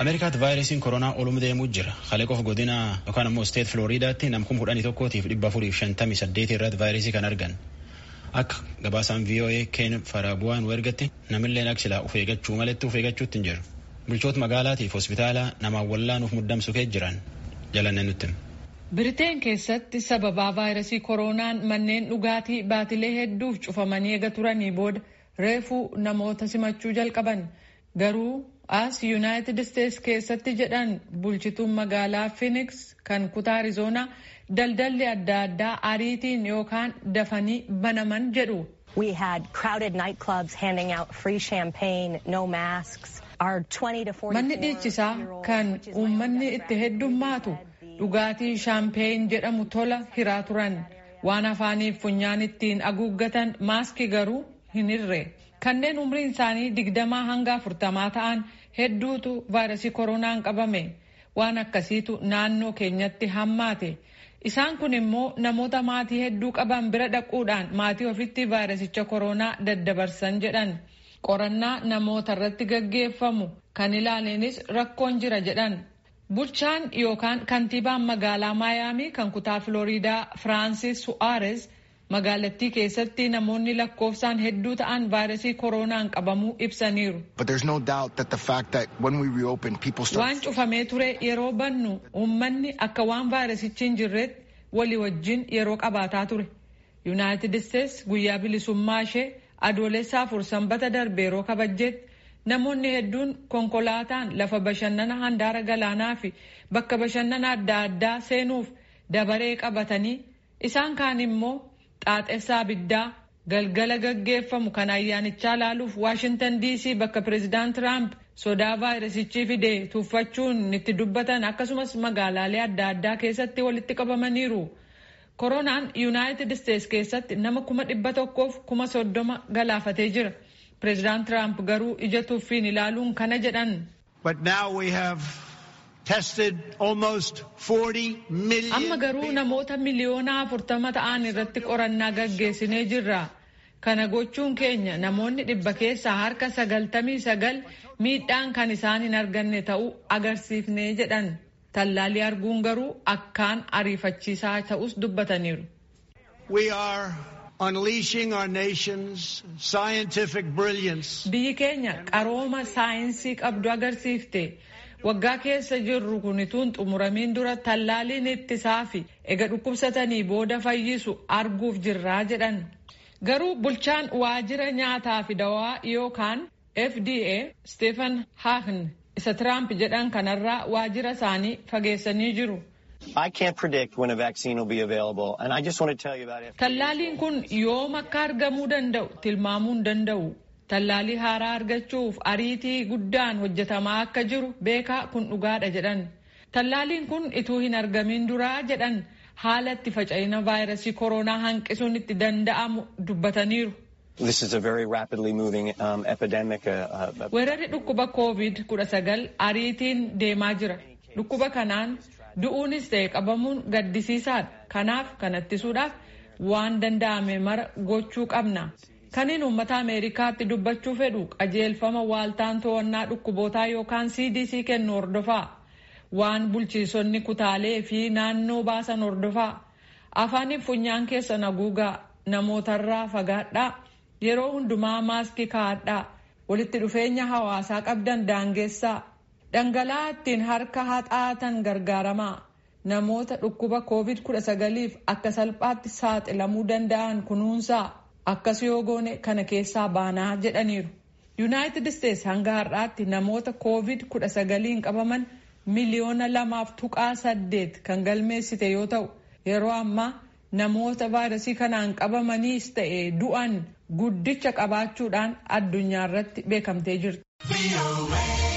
ameerikaatti vaayirasiin koronaa olum deemuu jira kaleqoof godina yookaan ammoo isteet filooriidaatti namkum kudhanii tokkootiif dhibba afuriif shantamii saddeeti irratti vaayirasii kan argan akka gabaasaan voa keen faraabu'aan ergatti namilleen aksilaa uf eeggachuu maletti uf eeggachuutti hin jiru bulchoota magaalaatiif hospitaala namaan wallaanuuf muddamsu kee jiran jalanne nutti. Biriteen keessatti sababaa vaayirasii koronaan manneen dhugaatii baatilee hedduuf cufamanii eega turanii booda reefuu namoota simachuu jalqaban garuu as yuunaayitid isteets keessatti jedhan bulchituun magaalaa Phoenix kan kutaa Arizoonaa daldalli adda addaa ariitiin yookaan dafanii banaman jedhu. We had crowded nightclubs handing out free champagne, no masks. Our 20 to 44 Manni dhiichisaa kan uummanni itti heddummaatu dhugaatii shaampeen jedhamu tola hiraa turan waan afaaniif funyaan ittiin haguuggatan maaskii garuu hin hirre. Kanneen umriin isaanii digdamaa hanga afurtamaa ta'an hedduutu vaayirasii koronaan qabame waan akkasiitu naannoo keenyatti hammaate. Isaan kun immoo namoota maatii hedduu qaban bira dhaquudhaan maatii ofitti vaayirasicha koronaa daddabarsan jedhan. Qorannaa namoota irratti gaggeeffamu kan ilaaleenis rakkoon jira jedhan. Bulchaan yookaan kantiibaan magaalaa Maayaamii kan kutaa Filooriidaa Firaansis Su'aares magaalattii keessatti namoonni lakkoofsaan hedduu ta'an vaayirasii koronaan qabamuu ibsaniiru. Waan cufamee ture yeroo bannu uummanni akka waan vaayirasichi hin jirretti walii wajjin yeroo qabaataa ture. Yuunaayitid Isteets guyyaa bilisummaa ishee adoolessaa afur sanbata darbe yeroo kabajjetti namoonni hedduun konkolaataan lafa bashannana handaara galaanaa fi bakka bashannana adda addaa seenuuf dabaree qabatanii isaan kaan immoo xaaxessaa abiddaa galgala gaggeeffamu kan ayyaanichaa laaluuf waashintan diisii bakka pireezidaant tiraamp sodaa vaayirasichi fide tuffachuun itti dubbatan akkasumas magaalaalee adda addaa keessatti walitti qabamaniiru. koronaan yuunaayitid isteets keessatti nama kuma dhibba tokkoof kuma soddoma galaafatee jira. Pireezidaant Tiraamp garuu ija tuffiin ilaaluun kana jedhan. Amma garuu namoota miliyoona afurtama ta'an irratti qorannaa gaggeessinee jirra. Kana gochuun keenya namoonni dhibba keessaa harka sagaltamii sagal miidhaan kan isaan hin arganne ta'uu agarsiifnee jedhan. Tallaalii arguun garuu akkaan ariifachiisaa ta'us dubbataniiru. unleashing our nation's scientific brilliance. Biyyi keenya qarooma saayinsii qabdu agarsiifte waggaa keessa jirru kun ituun xumuramiin dura tallaaliin ittisaa fi ega dhukkubsatanii booda fayyisu arguuf jirraa jedhan. Garuu bulchaan waajjira nyaataa fi dawaa yookaan FDA Stephen Hahn isa Tiraamp jedhan kanarraa waajjira isaanii fageessanii jiru. I can't predict when a vaccine will be available, and I just want to tell you about it. Tallaaliin kun yoom akka argamuu danda'u tilmaamuu hin danda'u. Tallaalii haaraa argachuuf ariitii guddaan hojjetamaa akka jiru beekaa kun dhugaadha jedhan. Tallaaliin kun ituu hin argamin duraa jedhan haala itti faca'ina vaayirasii koronaa hanqisuun itti danda'amu dubbataniiru. This is a very rapidly moving um, epidemic. Uh, uh, Weerarri dhukkuba COVID-19 ariitiin deemaa jira. Dhukkuba kanaan du'uunis ta'e qabamuun gaddisiisaadha. Kanaaf kan ittisuudhaaf waan danda'ame mara gochuu qabna. Kaniin uummata Ameerikaatti dubbachuu fedhu qajeelfama waaltaan to'annaa dhukkubootaa yookaan CDC kennu hordofaa. Waan bulchiisonni kutaalee fi naannoo baasan hordofaa. Afaaniif funyaan keessan haguugaa namootarraa fagaadhaa. Yeroo hundumaa maaskii kaa'adhaa. Walitti dhufeenya hawaasaa qabdan daangessaa. Dhangala'aa ittiin harka haxaatan gargaaramaa namoota dhukkuba COVID-19f akka salphaatti saaxilamuu danda'an kunuunsaa akkas yoo goone kana keessaa baanaa jedhaniiru. Yuunaayitid Isteets hanga har'aatti namoota COVID-19 qabaman miliyoona lamaaf tuqaa saddeet kan galmeessite yoo ta'u yeroo ammaa namoota vaayirasii kanaan qabamaniis ta'e du'an guddicha qabaachuudhaan addunyaa irratti beekamtee jirti.